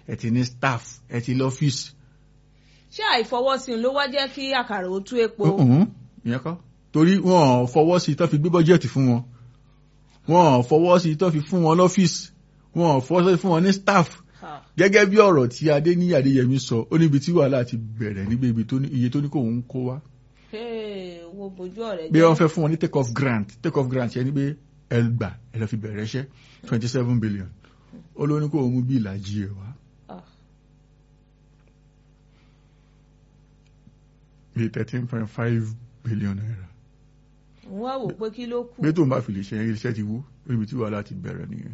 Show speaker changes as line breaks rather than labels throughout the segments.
ẹ ti ní staff ẹ ti lọ́fíìsì.
ṣé àìfọwọ́sí ló wá jẹ́ kí àkàrà ó tú epo.
Mhm, ìyẹn kọ́ torí wọn ò fọwọ́ sí tó fi gbé bọ́jẹ́ẹ̀tì fún wọn wọn ò fọwọ́ sí tó fi fún wọn lọ́fíìsì wọn ò fọwọ́ sí fún wọn ní staff
Ah,
gẹ́gẹ́ bí ọ̀rọ̀ tí Adéníyì Adéyẹmí sọ ó níbi tí wàhálà ti bẹ̀rẹ̀ níbi ibi tó ní iye tó ní kò ń kó wá
hey, wo bojú ọ̀rẹ́
bí
jẹ́.
wọ́n fẹ́ fún wọn ní take off grant take off grant yẹn ni pé ẹ gbà ẹ lọ fi bẹ̀rẹ̀ iṣẹ́ twenty seven billion ó ló ní kó mú bí ìlàjì ẹ̀ wá
Ah,
bíi thirteen point five billion naira
òun wá wò pé kí ló kù.
pé tó ń bá fi lè ṣe yẹn iṣẹ́ ti wú níbi tí wàhálà ti bẹ̀rẹ̀ nìyẹn.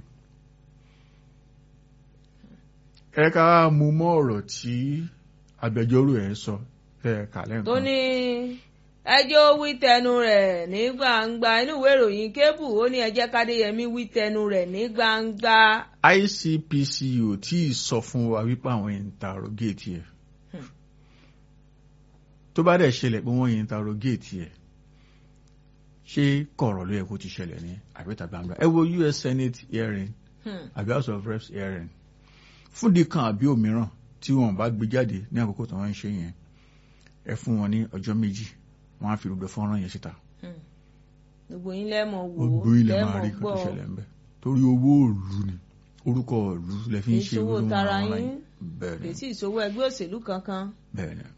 ẹ ká mú mọ́ ọ̀rọ̀ tí agbẹjọ́rò ẹ̀ sọ ẹ̀ kà lẹ́ǹkan.
tó ní ẹjọ́ wí tẹnu rẹ̀ ní gbangba inú ìwé ìròyìn kébù ó ní ẹ jẹ́ kádéyẹmí wí tẹnu rẹ̀ ní gbangba.
ICPC ò tí ì sọ fún wa wípé àwọn interrogate ẹ̀
Hmm.
tó bá dẹ̀ ṣẹlẹ̀ pé wọ́n interrogate ẹ̀ ṣé kọ̀rọ̀ ló yẹ kó ti ṣẹlẹ̀ ní àbẹ́ta gbangba ẹ wo US Senate hearing
Hmm.
àbí House of Reps hearing fúndì kan àbí òmíràn tí wọn bá gbé jáde ní àkókò tí wọ́n ń ṣe yẹn ẹ fún wọn ní ọjọ́ méjì wọ́n á fi gbogbo fọ́nrán yẹn síta
Hmm. gbogbo yín lẹ́mọ̀ wò ó
gbogbo ilẹ̀ máa
lẹ́mọ̀
rí kan
gbọ́
tó ṣẹlẹ̀ ń bẹ̀ torí owó òòlù ni orúkọ òòlù lẹ fi ń ṣe
ìṣòwò
irú
tara
àwọn
yín
bẹ́ẹ̀
kì
ni
í sì ìṣòwò ẹgbẹ́ òṣèlú kankan.
bẹ́ẹ̀ ni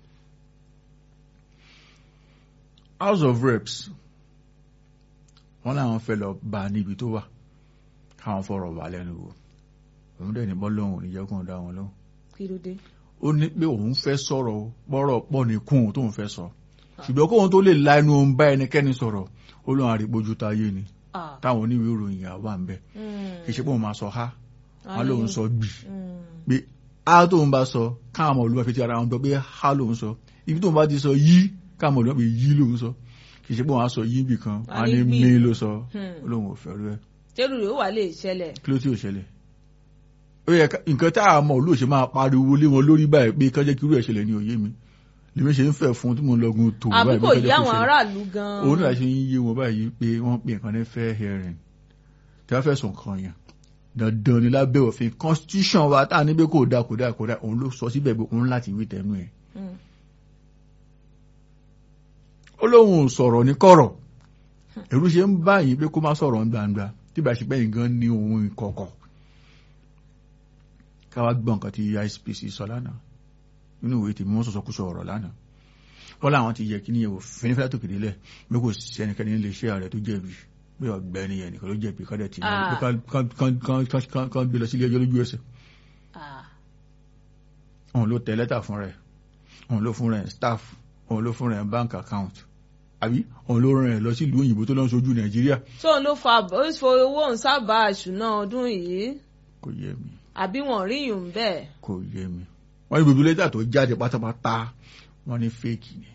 House of Reps wọ́n láwọn fẹ́ lọ bá a níbi tó wà káwọn fọ̀rọ̀ wà lẹ́nu wò òun dẹ̀ ní bọ́ lóhùn ìjẹ́kùn dá wọn lóhùn
kí ló dé.
ó ní pé òun fẹ́ sọ̀rọ̀ o, bọ́rọ̀ pọ̀ ní kún òun tóun fẹ́ sọ ṣùgbọ́n kóun tó lè la ẹnu òun bá ẹnikẹ́ni sọ̀rọ̀ ó lóun àrígbójú táyé ni
Ah.
táwọn oníwèé ìròyìn àwa ń bẹ
Hmm.
kì í ṣe pé òun máa sọ ha wọn lóun sọ gbì
Hmm.
pé a tóun bá sọ káwọn ọmọ olúwa fi ti ara wọn gbọ́ pé ha lòun sọ ibi tóun bá ti sọ yí káwọn ọmọ olúwa fi yí lòun sọ kì í ṣe pé òun á sọ yí bì kan
A
wọn á
ní
ní
gbì.
mí ló sọ
Hmm.
ó lóun ò fẹ́ rú ẹ
tẹ́lù rẹ̀ ó wà lè ṣẹlẹ̀.
kí ló tí ò ṣẹlẹ̀ ó yẹ ká- nǹkan tá a mọ̀ olóòṣè máa pariwo lé wọn lórí báyìí pé kán jẹ́ kí irú ẹ̀ ṣẹlẹ̀ ní òye mi lèmi ṣe ń fẹ́ fún tí mo ń lọgun tó
àbí
báyìí
kò
pé kán
yí
jẹ́ kó
àwọn
ṣẹlẹ̀.
aráàlú gan-an.
òun náà ṣe ń yé wọn báyìí pé wọ́n pè nǹkan ní fair hearing tí wọ́n fẹ̀sùn kan yàn dandan ni lábẹ́ òfin constitution wa tá a ní pé kò dáa kò dáa kò dáa òun ló sọ síbẹ̀ pé òun láti wí tẹnu ẹ̀
Hmm.
ó lóun ò sọ̀rọ̀ ní kọ̀rọ̀ ẹ̀rù ṣe ń bá yìí pé kó má sọ̀rọ̀ ní gbangba tí bá ṣe pẹ́ yìí gan ní ohun ìkọ̀kọ̀ káwá gbọ́ nǹkan tí ICPC sọ lánàá nínú ìwé tèmi wọ́n sọ̀sọ́ kú sọ ọ̀rọ̀ lánàá wọ́n láwọn ti yẹ kí ní ẹ̀wò fínífẹ́ tó kéde lẹ̀ pé kò sí ẹnikẹ́ni nílé iṣẹ́ ààrẹ tó jẹ̀bi pé ọ̀gbẹ́ni yẹn nìkan ló jẹ̀bi kọ́dẹ̀ tì
Ah.
kan gbé lọ sílé ẹjọ́ lójú ẹsẹ̀
Ah.
òun ló tẹ lẹ́tà fún rẹ̀ òun ló fún rẹ̀ staff òun ló fún rẹ̀ bank account àbí òun ló rìn rẹ̀ lọ sí ìlú òyìnbó tó lọ ń sojú nàìjíríà
tóun ló fa ó fo owó òun sábà àṣùná ọdún yìí
kò yé mi
àbí wọn rí yùn bẹ́ẹ̀.
kò yé mi wọ́n ní gbogbo lẹ́tà tó jáde pátápátá wọ́n ní fake ni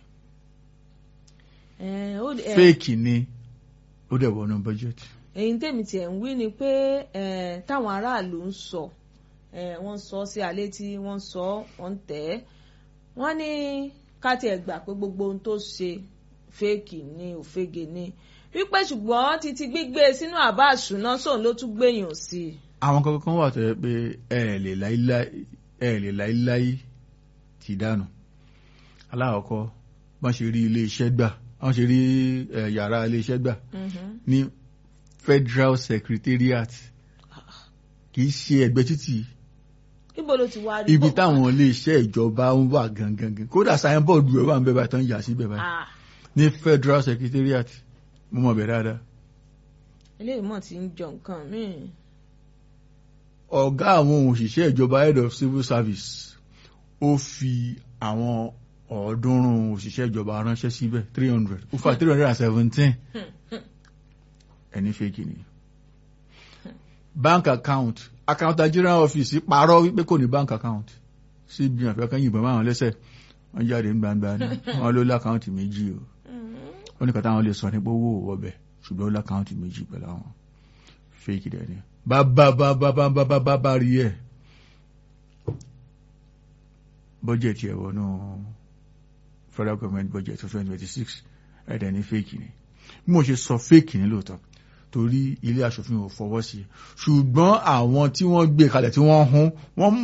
Eh, ó- eh,
fake ni ó dẹ̀ wọnú budget
èyí tèmi tiẹ̀ ń wí ni pé eh, táwọn aráàlú ń sọ eh, wọ́n sọ sí alẹ́ tí wọ́n sọ wọ́n ń tẹ̀ ẹ́ wọ́n ní ká tiẹ̀ gbà pé gbogbo ohun tó ṣe fẹ́ẹ̀kì ni òfegè ni wípé ṣùgbọ́n títí gbígbé sínú àbá àṣùná sóun ló tún gbèyàn sí i.
àwọn kankan kan wà tó yẹ pé ẹ lè láíláí ẹ lè láíláí ti dànù alákọ̀ọ́kọ́ wọ́n ṣe rí ilé iṣẹ́ gbà wọ́n ṣe rí eh, yàrá ilé iṣẹ́ gbà
Mhm.
ní federal secretariat kì í ṣe ẹgbẹ́ títì
ibo ló ti wá rí
ibi
bó-
táwọn ilé iṣẹ́ ìjọba ń wà gangan kódà sáyẹnbọọdù ẹ wà ń bẹ báyìí tán yà sí bẹ báyìí
Ah,
ní federal secretariat mo mọ̀ bẹ̀ dáadáa
eléyìí mọ̀ ti ń jọ nǹkan míì.
ọ̀gá àwọn òṣìṣẹ́ ìjọba head of civil service ó fi àwọn ọ̀ọ́dúnrún òṣìṣẹ́ ìjọba ránṣẹ́ síbẹ̀ three hundred ó fa three hundred and seventeen ẹni fake ni bank account accountant general office parọ́ wípé kò ní bank account cbn àfẹ́kẹ́ yìnbọn máwọn lẹ́sẹ̀ wọ́n jáde ní gbangba ni wọ́n ló lákàùntì méjì o wọ́n ní kàtà àwọn lè sọ nípa owó ọbẹ̀ ṣùgbọ́n ó lákàùntì méjì pẹ̀lú àwọn fake dẹ̀ ni bàbá bàbá bàbá bàbá bá rí ẹ̀ bọ́jẹ̀tì ẹ̀ wọnú federal government budget for twenty twenty six ẹ̀dẹ̀ ní fake ni bí mo ṣe sọ fake ni lóòótọ́ torí ilé aṣòfin ò fọwọ́ sí i ṣùgbọ́n àwọn tí wọ́n gbé kalẹ̀ tí wọ́n hún wọ́n